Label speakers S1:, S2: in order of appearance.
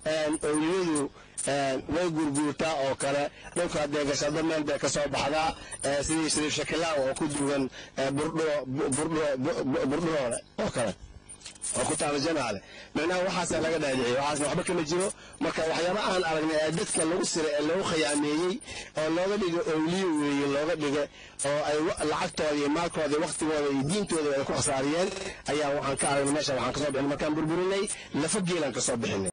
S1: owliyadu way gurguurtaa oo kale dhulka hadday gashado meel bay ka soo baxdaa sidii shariif shakilaaw oo ku duwan burdhuroole oo kale oo ku taala janaale micnaha waxaasa laga dhaadhiciye waxaasna waxba kama jiro marka waxyaaba aan aragnay ee dadka lagu siray ee lagu khiyaameeyey oo looga dhiga owliyo weeye looga dhiga oo ay lacagtooda iyo maalkooda iyo waktigooda iyo diintooda ay ku khasaariyeen ayaa waxaan ka aragnay meesha waxaan kasoo bixinay markaan burburinay lafa geelaan kasoo bixinay